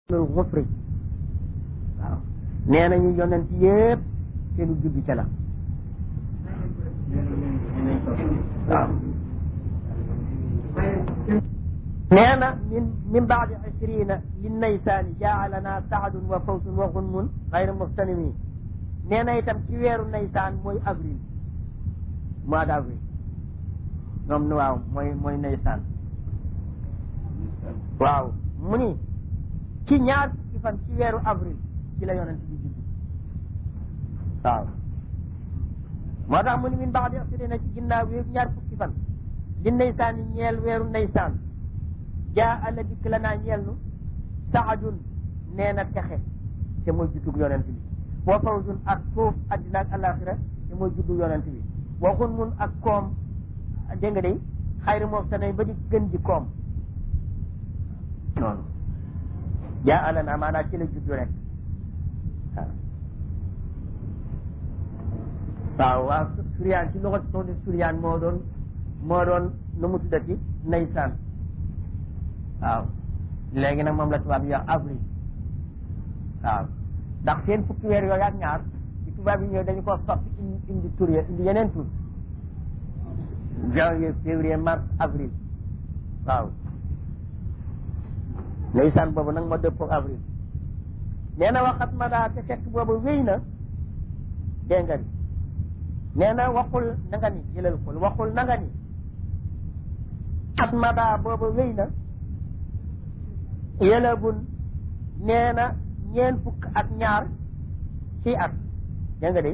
lul xufri waaw nee nañu yonent yépp seenu juddu ca la waaw nee na min min baadi ashrina li naysaani jaalana saadun wa fawsun wa xunmun xayra muxtanimi nee na itam ci weeru naysaan mooy avril mois d' avril ñoom waaw mooy mooy naysaan waaw mu ni ci ñaar fukki fan ci weeru avril ci la yonent bi juddu waaw moo tax mu ni min baadi ashrina ci ginnaaw wi ñaar fukki fan li naysaan yi ñeel weeru naysaan jaa alla dikk la naa ñeel nu saadun nee na texe te mooy juddug yonent bi wa fawzun ak suuf addina ak alaxira te mooy juddug yonent bi wa xunmun ak koom dégg nga day xayri moom sa nay ba di gën di koom noonu jaa alla naa maanaam ci la juddu rek waaw waaw suryaan ci loxo soo suryaan moo doon moo doon nu mu tuddati naysaan waaw léegi nag moom la tubaab yi wax avril waaw ndax seen fukki weer yooyu ak ñaar ci tubaab yi ñëw dañu ko soppi indi indi tur ya indi yeneen tur janvier février mars avril waaw ndeysaan boobu nag ma dëppoo avril nee na waxat ma daa te fekk boobu wéy na dégg nga ni nee na waxul na nga ni jëlal xul waxul na nga ni at ma daa boobu wéy na yëlabun nee na ñeen fukk ak ñaar ci at dégg nga de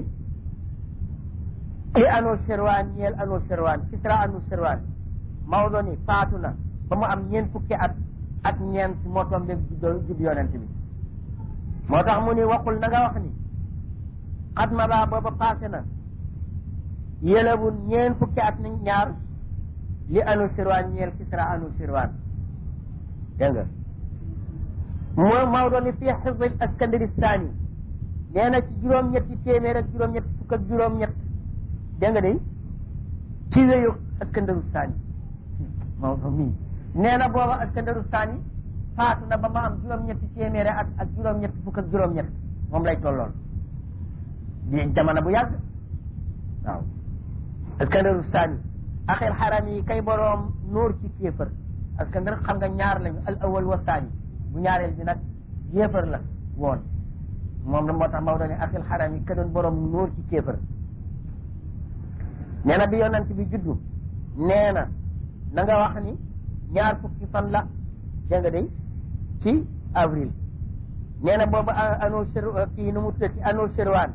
li anu sirwaan ñeel anu sirwaan kisra anu sirwaan Maodo ni faatu na ba mu am ñeen fukki at ak ñeent moo tombeeg judd yonent bi moo tax mu ni waxul na nga wax ni xat ma baa booba passé na yëlabun ñeen fukki at ni ñaar li anu sirwaan ñeel kisra anu sirwaan dégg nga moo Maodo ni fii xifdil askandari saani nee na ci juróom-ñetti téeméer ak juróom-ñett fukk ak juróom-ñett dégg nga de ci wéyu askandaru saani Maodo mii nee na booba askandaru saani faatu na ba ma am juróom-ñetti téeméer ak ak juróom-ñett fukk ak juróom-ñett moom lay tolloon di jamono bu yàgg waaw askandaru saani axir xaram yi kay boroom nóor ci kéefër askandar xam nga ñaar lañu al awal wa saani bu ñaareel bi nag yéefar la woon moom la moo tax Maodo ne akil xaram yi ka doon borom nóor ci kéefar nee na bi yonent bi juddu nee na na nga wax ni ñaar fukki fan la dégg nga day ci avril nee na boobu ano sir kii nu mu tuddati ano sirwaan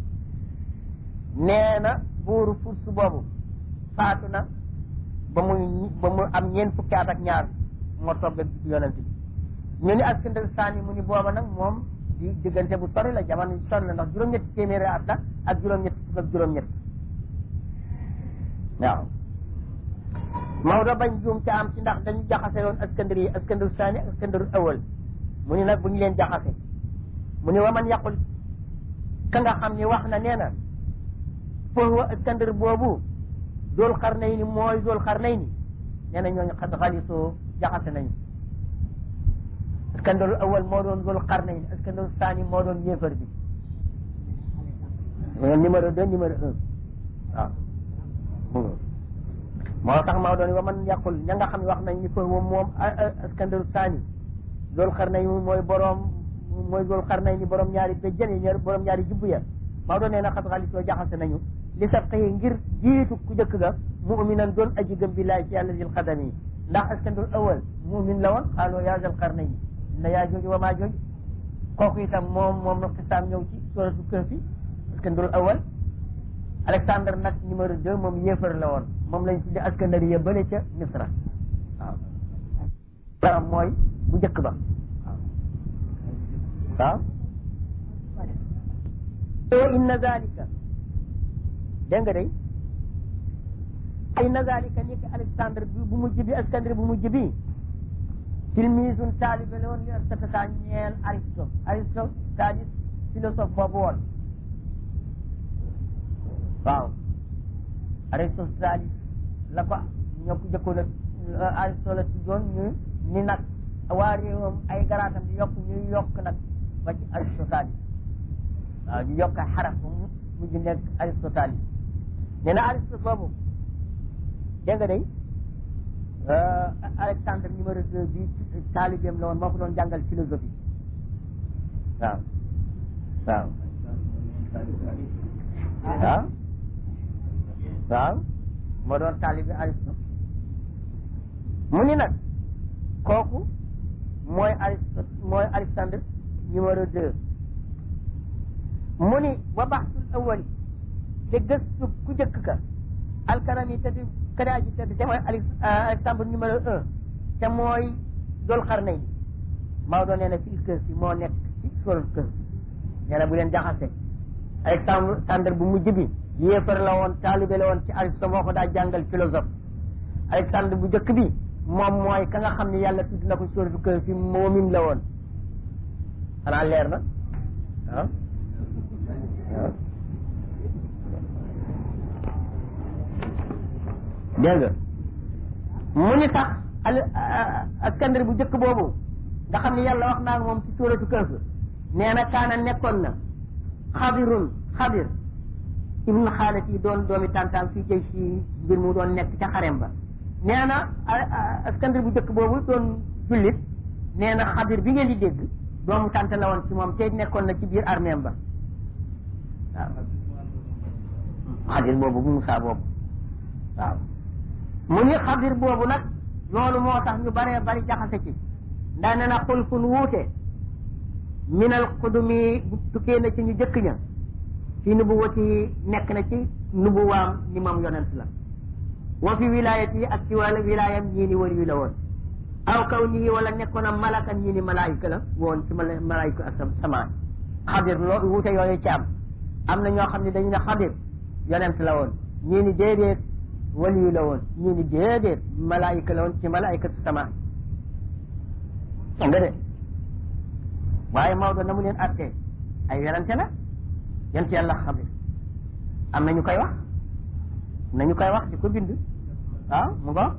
nee na buuru furs boobu faatu na ba muy ba mu am ñeent fukki at ak ñaar moo toog ak yonent bi ñu ni askandar saani mu ni booba nag moom di diggante bu sori la jamono bi sori la ndax juróom-ñetti téeméeri at la ak juróom-ñetti fukk ak juróom-ñett waaw Maodo bañ juum ca am ci ndax dañu jaxase woon askandar yi askandar saani ak askandar awal mu ni nag bu ñu leen jaxase mu ni wa man yaqul ka nga xam ni wax na nee na foofu askandar boobu dool xar nay ni mooy dool xar nay ni nee na ñooñu xad xalisoo jaxase nañu askandaru awal moo doon zul qarnayn askandaru saani moo doon yéefar bi numéro deux numéro un waaw moo tax maa doon wa man yàqul ña nga xam ne wax nañ ni fa moom moom askandaru saani zul qarnayn mooy borom mooy zul qarnayn ni borom ñaari béjjën yi ñaar borom ñaari jubbu ya maa doon nee na xat xaalisoo jaxase nañu li sa xëy ngir jiitu ku jëkk ga muminan doon aji gëm billahi ci yàlla zil xadami ndax askandaru awal mumin la woon xaaloo yaa zal qarnayn na yaa jooju wa maa jooju kooku itam moom moom na xisaam ñëw ci suratu kahfi askandar awal Alexandre nag numéro deux moom yéefar la woon moom lañ tudde askandari ya bële ca Misra waaw baram mooy bu njëkk ba waaw waaw inna zalika dégg nga day inna zalika ni ki Alexandre bi bu mujj bi askandari bu mujj bi tilmisun taalibe la woon li Aristote ñeel Aristote Aristote c'est-à-dire philosophe boobu woon waaw Aristote c'est-à-dire la ko ñoo ko jëkkoon a Aristote la tuddoon ñu ni nag waa réewam ay garaatam di yokk ñuy yokk nag ba ci Aristote waaw ñu yokk xaraf bu mu mujj nekk Aristote nee na Aristote boobu dégg nga day Alexandre numéro deux bi taalibeem la woon moo ko doon jàngal philosophie waaw waaw waaw waaw moo doon taalibe Aristote mu ni nag kooku mooy Aristote mooy Alexandre numéro deux mu ni wa baxsul awali te gëstu ku jëkk ka alkarami te di kadaaji te te mooy Alexandre numéro un te mooy dol xarnay ni Maodo nee na fil kër si moo nekk ci sol kër nee na bu leen jaxase Alexandre bu mujj bi yéefar la woon taalibe la woon ci Aristote moo ko daa jàngal philosophe Alexandre bu jëkk bi moom mooy ka nga xam ne yàlla tudd na ko sóoratu kër fi moomin la woon xanaa leer na waaw waaw dégg nga mu ni sax al Iskandar bu njëkk boobu nga xam ne yàlla wax naa moom ci suuratu Kahf nee na kaana nekkoon na xadirun xadir ibnu xaalat yi doon doomi tantaan fii jëy si mbir mu doon nekk ca xarem ba nee na Iskandar bu njëkk boobu doon jullit nee na xadir bi ngeen di dégg doomu tànt la woon ci moom te nekkoon na ci biir armeem ba waaw xadir boobu bu Musaa boobu waaw mu ni xadir boobu nag loolu moo tax ñu baree bari jaxase ci ndaa ne na xulfun wuute minal xudumi tukkee na ci ñu jëkk ña fi nubuwati nekk na ci nubuwaam ni moom yonent la wa fi wilayati ak ci wàllu wilayam ñii ni wër wi la woon aw kaw nii wala nekkoon a malaka ñii ni malaayika la woon ci mala malaayika ak samaan xadir loolu wuute yooyu ci am am na ñoo xam ne dañu ne xadir yonent la woon ñii ni déedéet waliyu la woon ñii ni déedéet malaayika la woon ci malaayikatu samaan nga de waaye Maodo na mu leen attee ay werante la yonent yàlla xadir am na ñu koy wax nañu koy wax di ko bind waaw mu ngo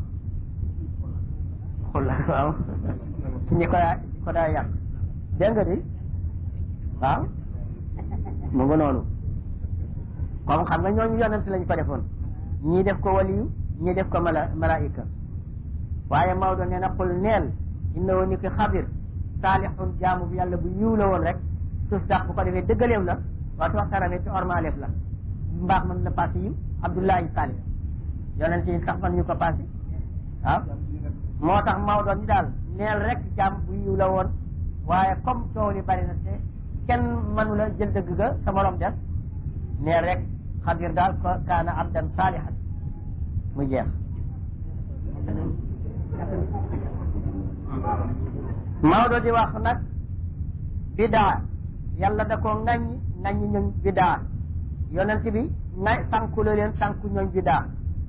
xul waaw ci ñi ko ko daa yàq dégg nga di waaw mu nga noonu comme xam nga ñooñu yonent lañ ko defoon ñii def ko waliyu ñii def ko mala malaika waaye Maodo nee na xul neel inna woon ni ki xabir saalixun jaamu bi yàlla bu yiw la woon rek tus dax bu ko defee dëggaleem la waatu waxtaanamee ci ormaleef la mbaax mën na passé yiw Abdullahi Salih yonent yi sax man ñu ko passé waaw moo tax Maodo ni daal neel rek jaam bu yiw la woon waaye comme coow li bari na te kenn mënu la jël dëgg ga sa morom des neel rek xadir daal ko kaana abdan salihan mu jeex Maodo di wax nag bidaa yàlla da ko ŋaññi ŋaññi ñoñ bidaa yonent bi nga sànku la leen sànku ñooñ bidaa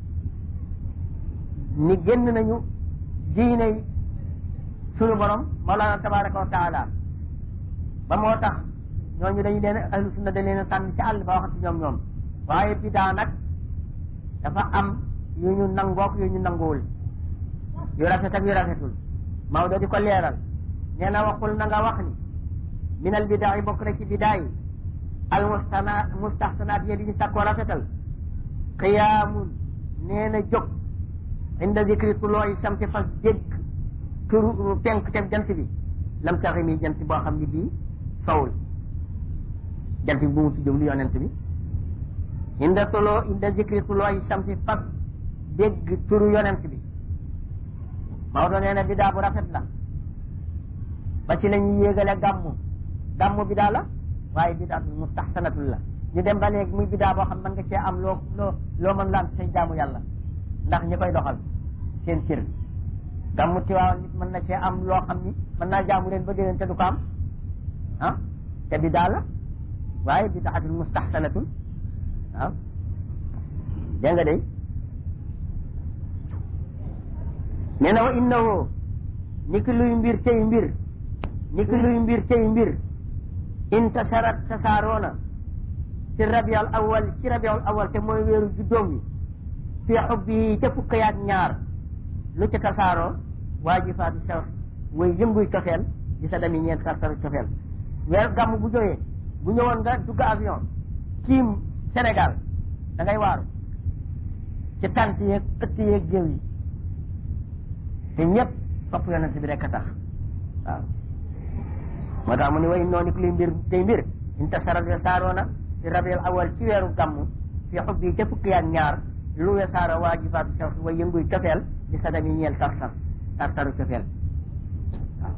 ni génn nañu diine sunu borom Mawlana tabaraka wa taala ba moo tax ñooñu dañu leen ahlu sunna dañ leen sànni ci àll ba waxati ñoom ñoom waaye bidaa nag dafa am yu ñu nangook yu ñu nanguwul yu rafet ak yu rafetul Maodo di ko leeral nee na waxul na nga wax ni minal bidaa yi bokk na ci bidaa yi al mustana mustahsanaat yi di ñu sàkkoo rafetal qiyaamun nee na jóg inda zikri tulooyi samsi fas dégg turu penk te jant bi lam taxi mi jant boo xam ne bii sowul jant bi bu mu tuddee lu yonent bi inda tuloo inda zikri tulooyi samsi fas dégg turu yonent bi Maodo nee na bidaa bu rafet la ba ci la ñuy yéegale gàmmu gàmmu bidaa la waaye bidaa mustahsanatul la ñu dem ba léegi muy bidaa boo xam mën nga cee am loo loo loo mën la am say jaamu yàlla ndax ñi koy doxal seen cër gàmmu tiwaawan nit mën na cee am loo xam ni mën naa jaamu leen ba déwén te du ko am ah te bidaa la waaye bidaatul mustahsanatul waaw dégg nga day nee na wa innahu ni ki luy mbir tey mbir ni ki luy mbir tey mbir intasharat tasaaroona ci rabiul awal ci rabiul awal te mooy weeru juddoom wi fi xubbi ca fukk yaak ñaar lu ca tasaaroo waajifaatu saw way yënguy cofeel di sa dami ñeent tartaru cofeel weer gàmm bu jógee bu ñëwoon nga dugg avion tiim Sénégal da ngay waaru ci tant yeeg ëtt yeeg géew yi te ñëpp topp yonent bi rek a tax waaw moo tax mu ne way noonu ku li mbir tey mbir intasara wesaaroona ci rabiul awal ci weeru gàmm fi xub yi ca fukki yaak ñaar lu wesaaro waajibaatu shawq way yënguy cofeel di sa dami ñeel tartar tartaru cofeel waaw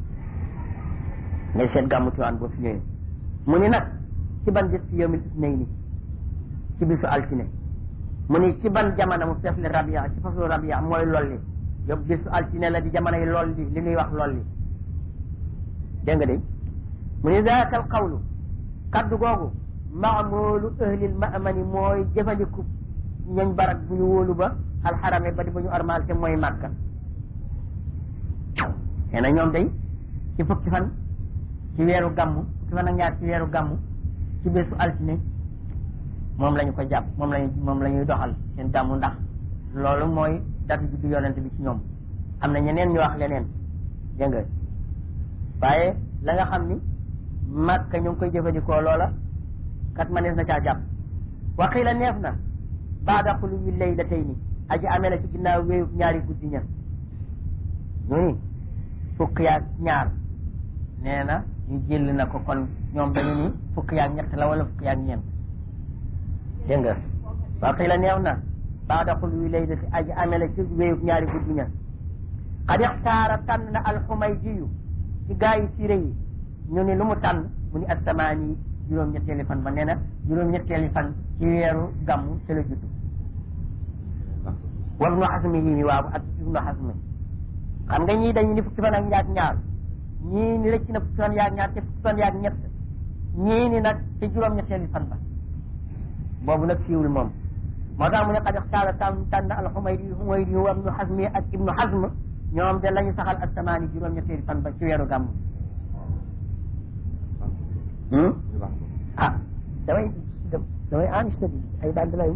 ngay seet gàmmu Tiwaawan boo fi ñëwee mu ni nag ci ban bés fi yawmil isnayni ci bisu altine mu ni ci ban jamono mu fees li rabia ci faslu rabia mooy lolli yow bisu altine la di jamono yi lolli li ñuy wax lolli dégg nga de mu ni zaaka al qawlu kaddu googu maamulu ahlil maamani mooy jëfandiku ñooñ barak bu ñu wóolu ba alxarame ba di ba ñu armal te mooy màkka nee na ñoom day ci fukki fan ci weeru gàmmu fukki fan ak ñaar ci weeru gàmmu ci bésu altine moom la ñu ko jàpp moom lañu moom la ñuy doxal seen gàmmu ndax loolu mooy datu juddu yonent bi ci ñoom am na ñeneen ñu wax leneen dégg nga waaye la nga xam ni màkka ñu ngi koy jëfandikoo loola kat manees na caa jàpp waxiila neef na baada xuluwi laylatayni aji amee la ci ginnaaw wéeyu ñaari guddi ña ñu ni fukk yaag ñaar nee na ñu jël na ko kon ñoom dañu ni fukk yaag ñett la wala fukk yaag ñeent dégg nga waxiila neef na baada xuluwi laylati aji amee la ci wéeyu ñaari guddi ña xad ixtaara tànn na alxumaydiyu ci gaa yi siré yi ñu ni lu mu tànn mu ni asamaani juróom-ñetteeli fan ba nee na juróom-ñetteeli fan ci weeru gàmmu ci la judd wa ibnu xasmi yi mi waaw ak ibnu xasmi xam nga ñii dañu ni fukki fan ak ñaar ñaar ñii ni rëcc na fukki fan yaag ñaar te fukki fan yaag ñett ñii ni nag ci juróom-ñetteeli fan ba boobu nag siiwul moom moo tax mu ne xad ixtaara tànn tànn alxumaydi xumaydi wa ibnu xasmi ak ibnu xasm ñoom de lañu saxal asamaani juróom-ñetteeli fan ba ci weeru gàmmu ah damay damay enregistré bi ay band lay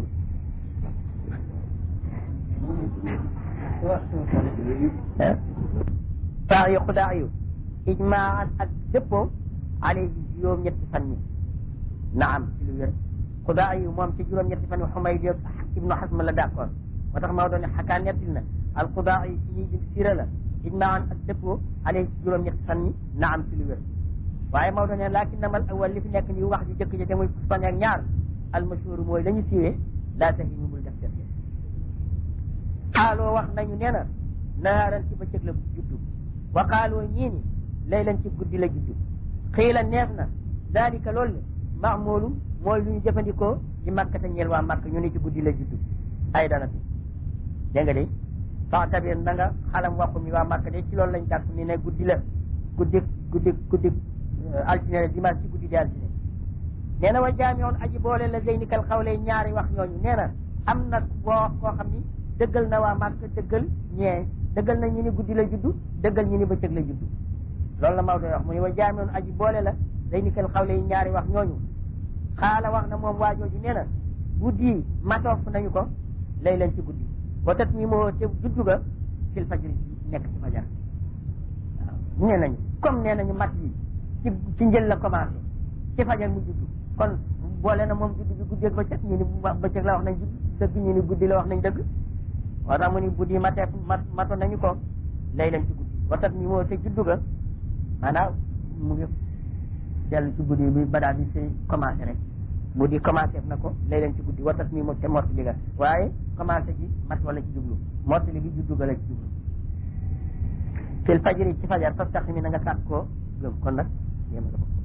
saa yu xudaa yu ijmaan ak dëppoo alayhi juróom-ñetti fan yi naam ci lu wér xudaa yu moom ci juróom-ñetti fan yi Xumayd ibnu Xasm la d'accord moo tax Maodo ne xakaa nettil na al xudaa yi ci ñuy bind siira la ijmaan ak dëppoo alayhi ci juróom-ñetti fan yi naam ci lu wér waaye Maodo ne laakin namal awal li fi nekk nii wax ju jëkk ji te muy fan ak ñaar almashhur mooy la ñu siiwee daa tax ñu bul def def xaaloo wax nañu nee na naaran ci bëccëg la juddu wa xaaloo ñii ni laylan ci guddi la juddu xiila neef na dalika loolu le maamoolu mooy lu ñu jëfandikoo ci Makka te ñeel waa Makka ñu ne ci guddi la juddu ay dana fi dégg nga de fax tabir na nga xalam waxu mi waa Makka de ci loolu lañ jàpp ni ne guddi la guddi guddi guddi altine la dimanche ci guddi di altine nee na wa jaamiyoon aji boole la zeyni kal xawle ñaari wax ñooñu nee na am na boo koo xam ni dëggal na waa Màkka dëggal ñee dëggal na ñu ni guddi la juddu dëggal ñu ni bëccëg la juddu loolu la Maodo wax mu ne wa jaamiyoon aji boole la zeyni kal xawle ñaari wax ñooñu xaala wax na moom waajooju nee na guddi matoof nañu ko lay leen ci guddi wa tat mi moo te juddu ga fil fajri nekk ci fajar waaw nee nañu comme nee nañu mat yi ci ci njël la commencé ci fajar mu juddu kon boole na moom juddu bi guddi ak bëccëg ñu ni bëccëg la wax nañ dëgg ñu ni guddi la wax nañ dëgg moo tax mu ni guddi matee mat matoon nañu ko lay leen ci guddi watat mi moo te juddu ga maanaam mu ngi dellu ci guddi bi ba daal di si commencé rek guddi commencé na ko lay leen ci guddi watat mi moo te mortali ga waaye commencé ji mat wala ci jublu mortali gi juddu ga la ci jublu fil fajri ci fajar fas tax mi na nga sàkk koo gëm kon nag yéen a ko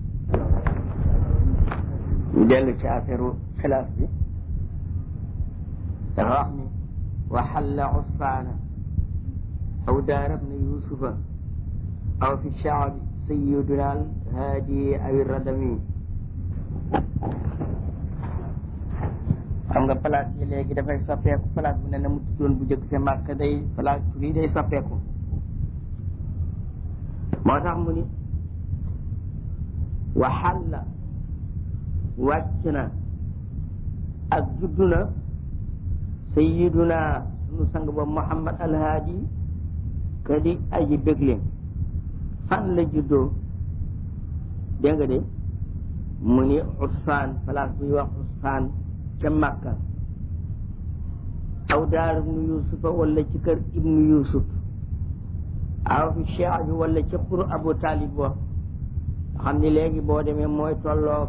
ñu dellu ci affaire xilaaf bi dafa wax ni waxalla usfaana aw daara bna yusufa aw fi shaabi sayiduna al haadi aw radami xam nga place yi léegi dafay soppeeku place bu ne na mu tuddoon bu jëkk ca màkk day place bi day soppeeku moo tax mu ni waxalla wàcc na ak juddu na sayiduna sunu sang ba muhammad alhaadi ka di aji bégle fan la juddoo dégg nga de mu ni usfaan place bu ñuy wax usfaan ca Makka aw daar ibnu yusufa wala ci kër ibnu yusuf aw fi cheikh bi wala ci xuru abu talib wa xam ni léegi boo demee mooy tolloog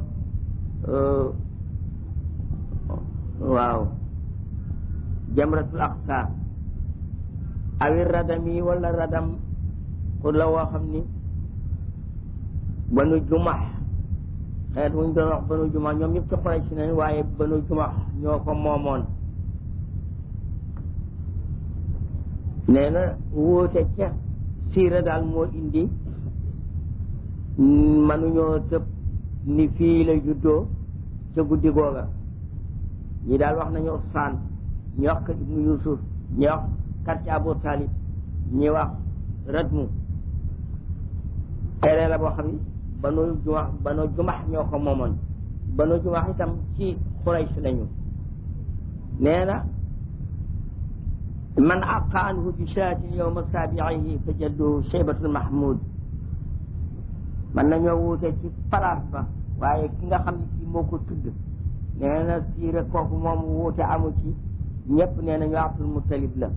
waaw jamratul aqsa awi radam yi wala radam xur la woo xam ni banu jumax xeet wuñ doon wax banu jumax ñoom ñëpp ci Quraysh si nañ waaye banu jumax ñoo ko moomoon nee na wóote ca siira daal moo indi manuñoo tëb ni fii la juddoo ca guddi googa ñi daal wax nañu Usfaan ñi wax kër ibnu Yusuf ñi wax quartier Abu Talib ñi wax Radmu xeeree la boo xam ni banu jumax banu jumax ñoo ko moomoon banu jumax itam ci Quraysh lañu nee na man aqa anhu bi shaatin yowma saabiihi fa jadduhu shaybatul mahmud man nañoo wuute ci place ba waaye ki nga xam ne kii moo ko tudd nee na siire kooku moom wuute amu ci ñëpp nee nañu Abdul Muttalib la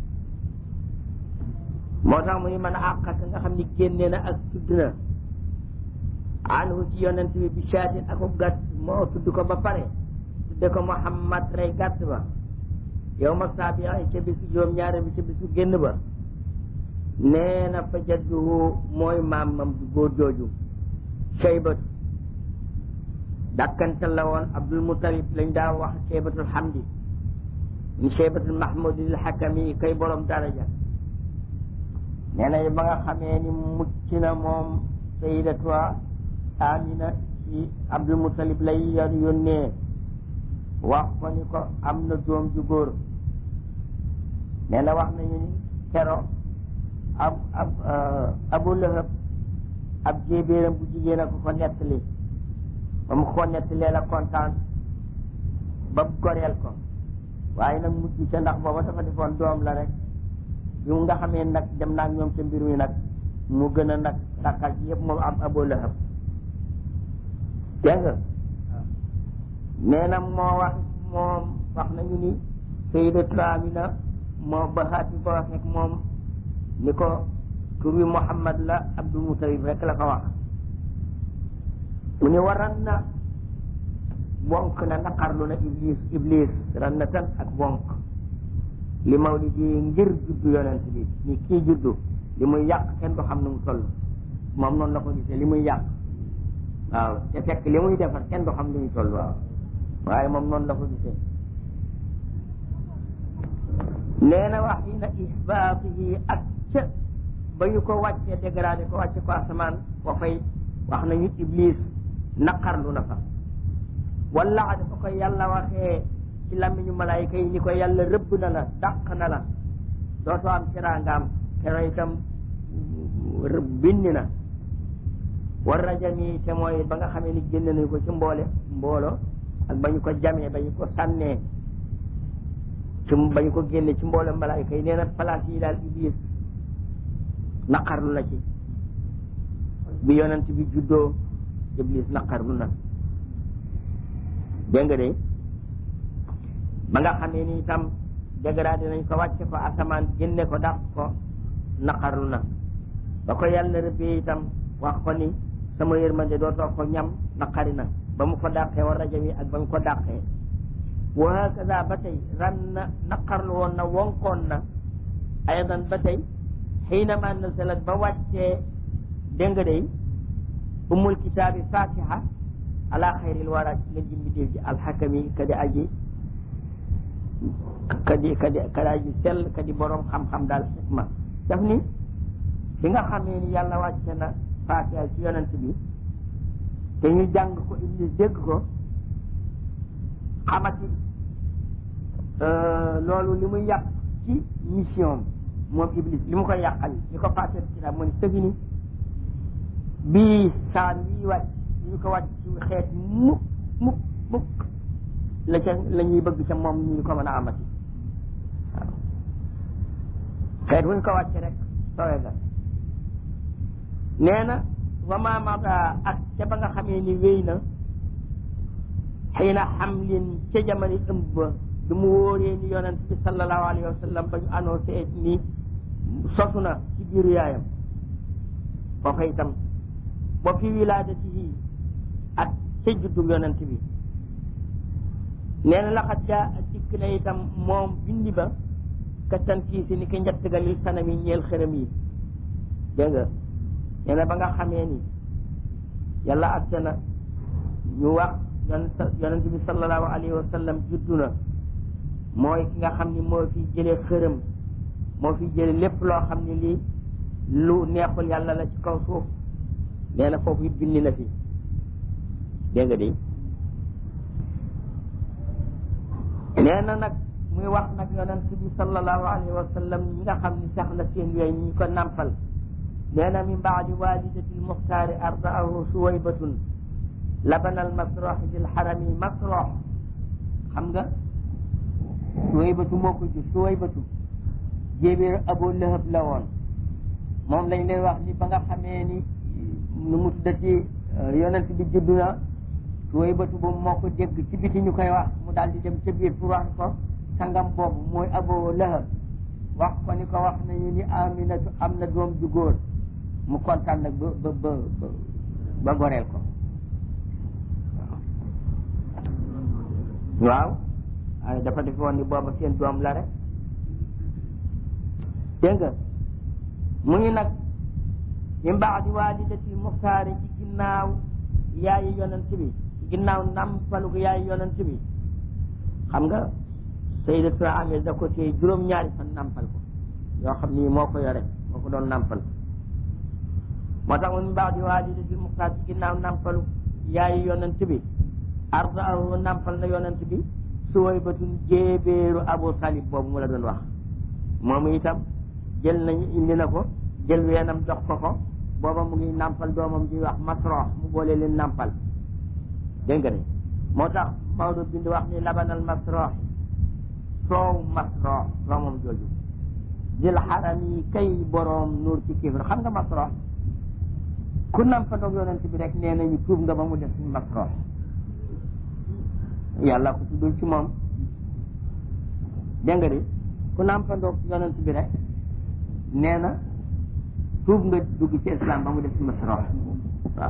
moo tax mu ni man àqa ka nga xam ni génne na ak tudd na anhu ci yonent bi bi shaatin akub gàtt moo tudd ko ba pare tudde ko Muhammad rey gàtt ba yow ma saabi ca bisu juróom ñaari bi ca bisu génn ba nee na fa jadduhu mooy maamam du góor jooju shaybatu dàkkantal la woon abdul mutalib lañ daa wax shaybatul hamdi ni shaybatul mahmudil hakami kay borom daraja nee na ba nga xamee ni mucc na moom sayidatu amina ci abdul mutalib lay yor yónnee wax ko ni ko am na doom ju góor nee na wax nañu ni kero ab ab abu lahab ab jéebéeram bu jigéen a ko ko nettali ba mu ko nettalee la kontaan ba goreel ko waaye nag mujj ca ndax booba dafa defoon doom la rek yu nga xamee nag dem naag ñoom ca mbir mi nag mu gën a nag takkal ci yëpp moom am abu lahab dégg nga nee na moo wax moom wax nañu ni sayyidatu Amina moo ba xaati ba wax rek moom ni ko tur wi Muhammad la Abdul Mutalib rek la ko wax mu ni waran na wonk na naqarlu na iblis iblis ran na tan ak wonk li mawlidi ngir juddu yonent bi ni kii juddu li muy yàq kenn du xam nu mu toll moom noonu la ko gisee li muy yàq waaw te fekk li muy defar kenn du xam lu ñu toll waaw waaye moom noonu la ko gisee nee na wax yi na isbaatihi ak ca ba ñu ko wàccee dégradé ko wàcce ko asamaan wa fay wax nañu iblis naqarlu na fa wala dafa ko yàlla waxee ci làmmiñu malaayika yi ni ko yàlla rëbb na la dàq na la dootoo am teraangaam kero itam binni na war rajami te mooy ba nga xamee ni génne nañu ko ci mboole mboolo ak ba ñu ko jamee ba ñu ko sànnee ci ba ñu ko génne ci mboole malaayika yi nee na place yi daal iblis naqarlu na ci bi yonent bi juddoo iblis naqarlu na dégg nga de ba nga xamee ni itam dégradé nañ ko wàcce ko asamaan génne ko dàq ko naqarlu na ba ko yàlla rëbbee itam wax ko ni sama yërmande dootoo ko ñam naqari na ba mu ko dàqee war rajo wi ak ba mu ko dàqee wa hakaza ba tey ran na naqarlu woon na wonkoon na aydan ba tey xiinama nazalat ba wàccee dégg nga day umul kitaabi fatiha ala xayril wara ci ngeen jimbi déef ji alxakami kadi aji kadi kadi kadi aji sell kadi borom xam-xam daal xikma daf ni bi nga xamee ni yàlla wàcce na fatiha ci yonent bi te ñu jàng ko iblis dégg ko xamati loolu li muy yàq ci mission moom iblis li mu koy yàqal li ko fatiha kitaab mu ni sëfini bii saar wii wàcc ñu ko wàcc ci xeet mukk mukk mukk la ca la ñuy bëgg ca moom ñu ko mën a amati waaw xeet wuñ ko wàcc rek sowe ga nee na wa ma mada ak ca ba nga xamee ni wéy na xiina xamlin ca jamono ëmb ba du mu wóoree ni yonent bi sallallahu alayhi wa sallam ba ñu annoncé ni sosu na ci biiru yaayam foofa itam ba fi wilaadatihi ak ca juddu yonent bi nee na laxat ja dikk na itam moom bindi ba ka tankiisi ni ki njett ga lil sanami ñeel xërëm yi dégg nga nee na ba nga xamee ni yàlla atte na ñu wax yonent bi sallallahu alayhi wa sallam juddu na mooy ki nga xam ni moo fi jëlee xërëm moo fi jëlee lépp loo xam ni lii lu neexul yàlla la ci kaw suuf nee na foofu it bindi na fi dégg nga de nee na nag muy wax nag yonent bi sallallahu alayhi wa sallam ñi nga xam ni sax la seen yooyu ñi ko nampal nee na min baadi walidati lmuxtaari ardaahu suwaybatun labana almasrox fi lxarami masrox xam nga suwaybatu moo ko jur suwaybatu jéebéer abu lahab la woon moom lañ lay wax ni ba nga xamee ni nu mu tuddati yonent bi juddu na suwaybatu boobu moo ko dégg ci biti ñu koy wax mu daal di dem ca biir pour wax ko sangam boobu mooy abu lahab wax ko ni ko wax nañu ni aminatu am na doom ju góor mu kontaan nag ba ba ba ba goreel ko waaw ay dafa defe woon ni booba seen doom la rek dégg nga mu ngi nag min baadi walidati muxtaari ci ginnaaw yaayi yonent bi ci ginnaaw nampalu ko yaayi yonent bi xam nga sayyidatu Amina da ko téye juróom-ñaari fan nampal ko yoo xam ni moo ko yore moo ko doon nampal moo tax min baadi walidati muxtaar ci ginnaaw nampalu yaayi yonent bi ardaahu nampal na yonent bi suwaybatun jéebéeru abu talib boobu mu la doon wax moom itam jël nañu indi na ko jël weenam jox ko ko booba mu ngi nampal doomam di wax masrox mu boole leen nampal dégg nga de moo tax Maodo bind wax ni labanal masrox soow masrox doomam jooju dil xaram yi kay boroom nuur ci kifir xam nga masrox ku nampandoog yonent bi rek nee nañu tuub nga ba mu def masrox yàlla ko tuddul ci moom dégg nga de ku nampandoog yonent bi rek nee na tuub nga dugg ci islam ba mu def ci masrox waaw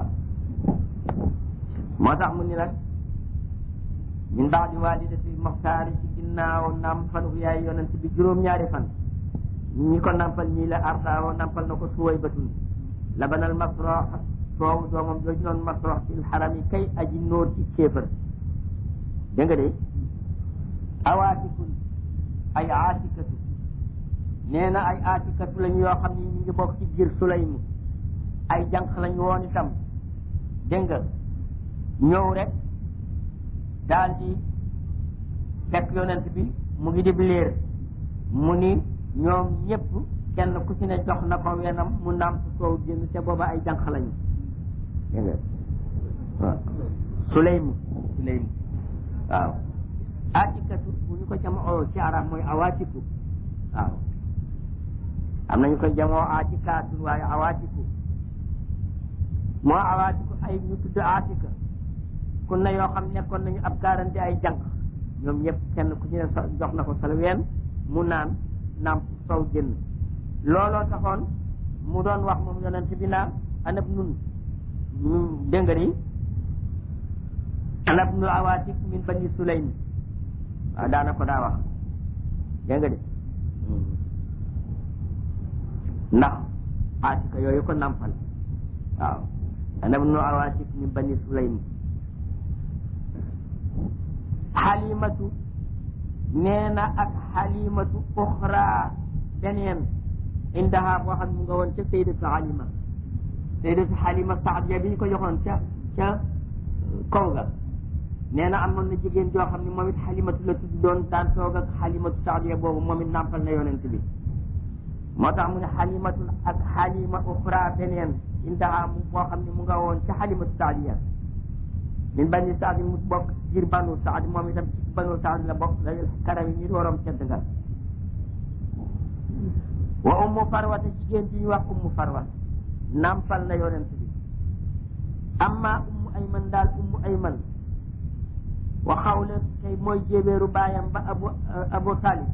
moo tax mu ni nag min baadi walidati moxtaari ci ginnaaw nampalu yaay yonent bi juróom-ñaari fan ñi ko nampal ñii la ardaawo nampal na ko suway batun labanal masrox soow doomam jooju noonu masrox fil xaram yi kay aji nóor ci kéefër dégg nga de awaatikun ay aatikatu nee na ay aatikatu lañu yoo xam ni ñu ngi bokk ci biir sulaymu ay jànq lañu woon itam dégg nga ñëw rek daal di fekk yonent bi mu ngi dib léer mu ni ñoom ñëpp kenn ku ci ne jox na ko wenam mu nàmp soow génn te booba ay jànq lañu dégg nga waaw sulaymu sulaymu waaw aatikatu bu ñu ko jamoo ci arab mooy awaatiku waaw am nañu ko jamoo aatikaatun waaye awaatiku moo awaatiku ay ñu tudd aatika kun na yoo xam nekkoon nañu ab garanti ay jànq ñoom ñëpp kenn ku ci ne jox na ko salween mu naan naam sow jënn looloo taxoon mu doon wax moom yonent bi naan anab nun dégg nga ni anab nu awaatik min bani sulaym waaw daana ko daa wax dégg nga de ndax aatika yooyu ko nampal waaw anab nu awaatik min bani sulaym xalimatu nee na ak xalimatu uxra beneen indaha boo xam mu nga woon ca saydatu xalima saydatu xalima saadiya bi ñu ko joxoon ca ca kaw ga nee na amoon na jigéen joo xam ne moom it xalimatu la tudd doon daan toog ak xalimatu saadiya boobu moom it nàmpal na yonent bi moo tax mu ne xalimatu ak xalima uxra beneen indaha mu boo xam ne mu nga woon ca xalimatu saadiya min bani saadi mu bokk biir banu saadi moom itam ci banu saadi la bokk la karam yi ñu waroom cedd nga wa ummu farwata jigéen bi ñu wax ummu farwa nampal na yonent bi amma ummu ayman daal ummu ayman wa xawla tey mooy jébeeru baayam ba abu abu talib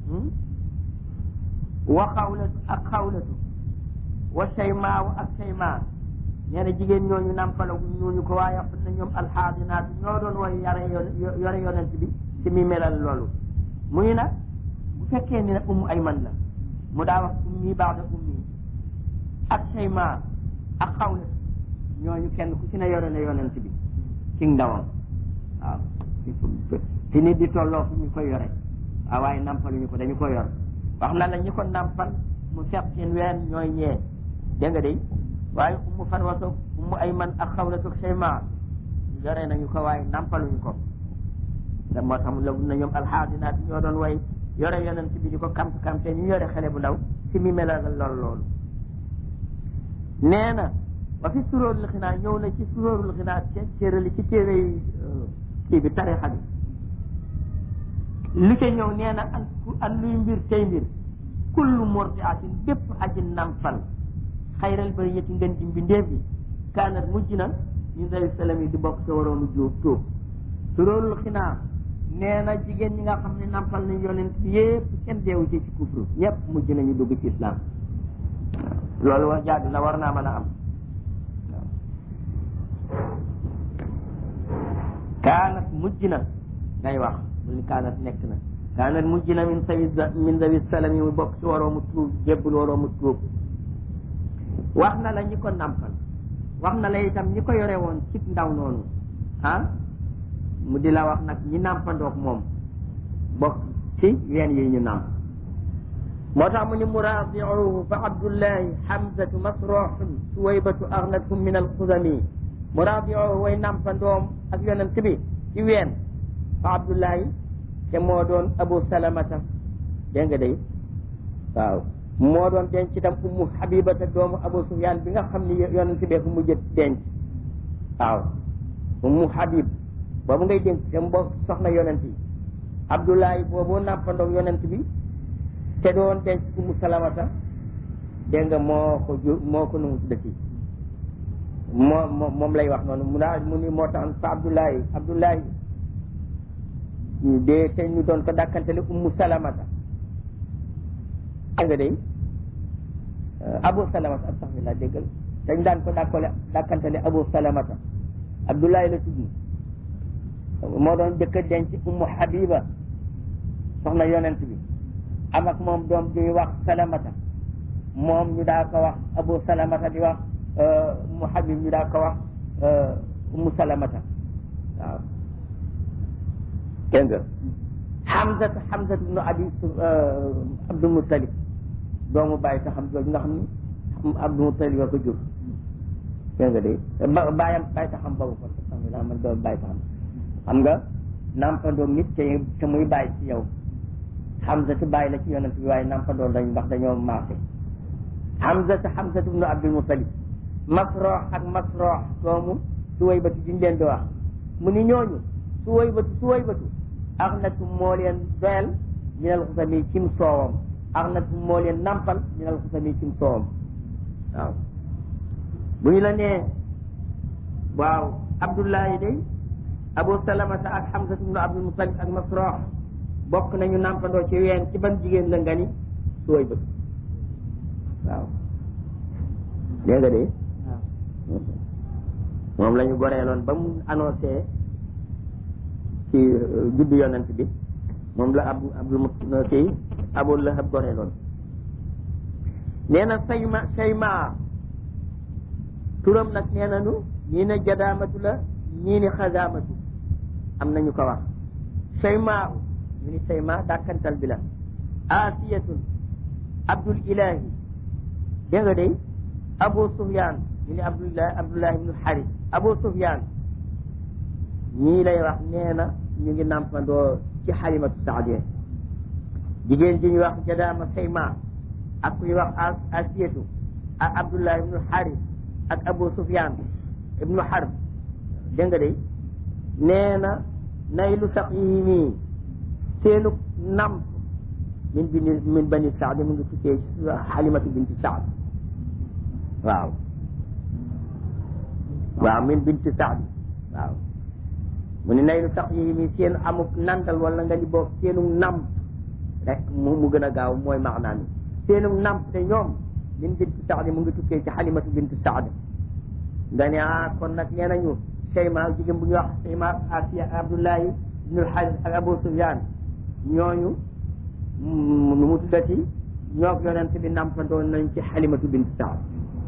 wa xawlatu ak xawlatu wa shaymaaw ak shaymaa nee na jigéen ñooñu nampalagu ñooñu ko waaye xam na ñoom alxaadinaatu ñoo doon woy yare yore yonent bi ci mi melal loolu mu ni nag bu fekkee ni nag ummu ayman la mu daa wax ummi baax da ummi ak shaymaa ak xawlatu ñooñu kenn ku ci ne yore na yonent bi ci ndawam waaw fi nit di tolloo fu ñu koy yore waaw waaye nampaluñu ko dañu ko yor wax na la ñi ko nampal mu seq seen ween ñooy ñee dégg nga de waaye ummu farwatoog ummu ayman ak xawlatoog shayma yore nañu ko waaye nampaluñu ko da moo tax mu la na ñoom alxaadinaat ñoo doon way yore yonent bi di ko kamp kampe ñu yore xale bu ndaw si mi melal lool loolu nee na wa fi suróorul xinaa ñëw na ci suróorul xinaa téerali ci téere yi kii bi tarixa bi li ca ñëw nee na an an luy mbir tey mbir kullu murdiatin bépp aji nampal xayral bari yeti ngën ji mbindeef yi kaanat mujj na ñu day salam yi di bokk sa waroonu jóob tóob suróorul xinaa nee na jigéen ñi nga xam ne nampal nañ yonent bi yépp kenn deewu ci ci kufru ñëpp mujj nañu dugg ci islam loolu wax jaadu na war naa mën a am kaanat mujj na ngay wax mu ni kaanat nekk na kaanat mujj na min sawi min sawi salam yi mu bokk ci waroo mu tuub jébbul waroo mu tuub wax na la ñi ko nampal wax na la itam ñi ko yore woon ci ndaw noonu ah mu di la wax nag ñi nampandoog moom bokk ci ween yi ñu namp moo tax mu ni muraadiuhu fa abdullahi hamzatu masrohun suwaybatu agnatum min alxudami muraadiuhu way nampandoom ak yonent bi ci ween fa abdullahi te moo doon abu salamata dégg nga day waaw moo doon denc itam ummu habibata doomu abu sufyan bi nga xam ni yonent bee ko mujj denc waaw ummu habib boobu ngay denc te mbokk soxna yonent yi abdullahi boobu nampandoog yonent bi te doon denc ummu salamata dégg nga moo ko ju moo ko nu mu tuddati moo moom lay wax noonu mu naa mu ni moo tax fa abdullahi abdullahi de te ñu doon ko dàkkantele ummu salamata dégg nga day abu salamata astaxfirullah déggal dañ daan ko dàkkale dàkkantele abu salamata abdullahi la tudd moo doon jëkk denc ummu habiba soxna yonent bi am ak moom doom di wax salamata moom ñu daa ko wax abu salamata di wax ummu habib ñu daa ko wax ummu salamata waaw dégg nga Hamza Hamza ibnu Abi Abdul Muttalib doomu bàyyi ta xam jooju nga xam ni Abdul Muttalib a ko jur dégg nga de ba bàyyam bàyyi ta xam boobu kon alhamdulilah man doomu bàyyi ta xam xam nga nampandoom nit te te muy bàyyi ci yow Hamza ti bàyyi la ci yonent bi waaye nampandoom dañ ndax dañoo maase Hamza te Hamza ibnu Abdul Muttalib Masrox ak Masrox doomu Suwaybatu diñ leen di wax mu ni ñooñu Suwaybatu Suwaybatu axnatu moo leen doyal minal xusami cim soowam axnatu moo leen nampal minal xusami cim soowam waaw bu ñu la nee waaw Abdullahi day Abu Salamata ak Hamzatu ibnu Abdul Mutalib ak Masrox bokk nañu nampandoo ci ween ci ban jigéen la nga ni Suwaybatu waaw dégg nga de moom la ñu goreeloon ba mu annoncé ci juddu yonent bi moom la ab abdul mu kii abul lahab goreeloon nee na sayma sayma turam nag nee nañu ñii ne jadaamatu la ñii ni xazaamatu am nañu ko wax sayma ñu ni sayma dàkkantal bi la asiyatun abdul ilahi dégg nga day abu sufyan ñu ni abdullah abdullah ibnu haris abu sufyan ñii lay wax nee na ñu ngi nampandoo ci xalimatu saadiya jigéen ji ñuy wax jadaama sayma ak ku ñuy wax asiyatu ak abdullah ibnu haris ak abu sufyan ibnu harb dégg nga de nee na nay lu sax yi nii seenu namp min bini min bani saad mu ngi tukkee ci xalimatu binti saad waaw waaw min binti saadi waaw mu ne nay lu tax yi mi seen amuk nandal wala nga ni boog seenu namp rek mu mu gën a gaaw mooy maanaa mi seenu namp te ñoom min binti saadi mu ngi tukkee ci xalimatu binti saadi nga ne ah kon nag nee nañu Seyma jigéen bu ñuy wax Seyma Asiya Abdullahi ibnul Xaaris ak Abu Sufyaan ñooñu nu mu tuddati ñoo yonent bi nampandoo nañ ci xalimatu binti saadi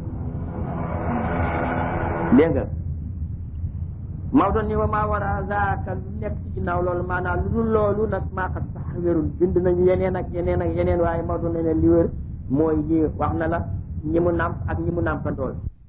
dégg nga Maodo ni wa maa war a zaaka lu nekk ci ginnaaw loolu maanaam lu dul loolu nag maa xat sax wérul bind nañu yeneen ak yeneen ak yeneen waaye Maodo ne ne li wér mooy yi wax na la ñi mu nàmp ak ñi mu nàmpandool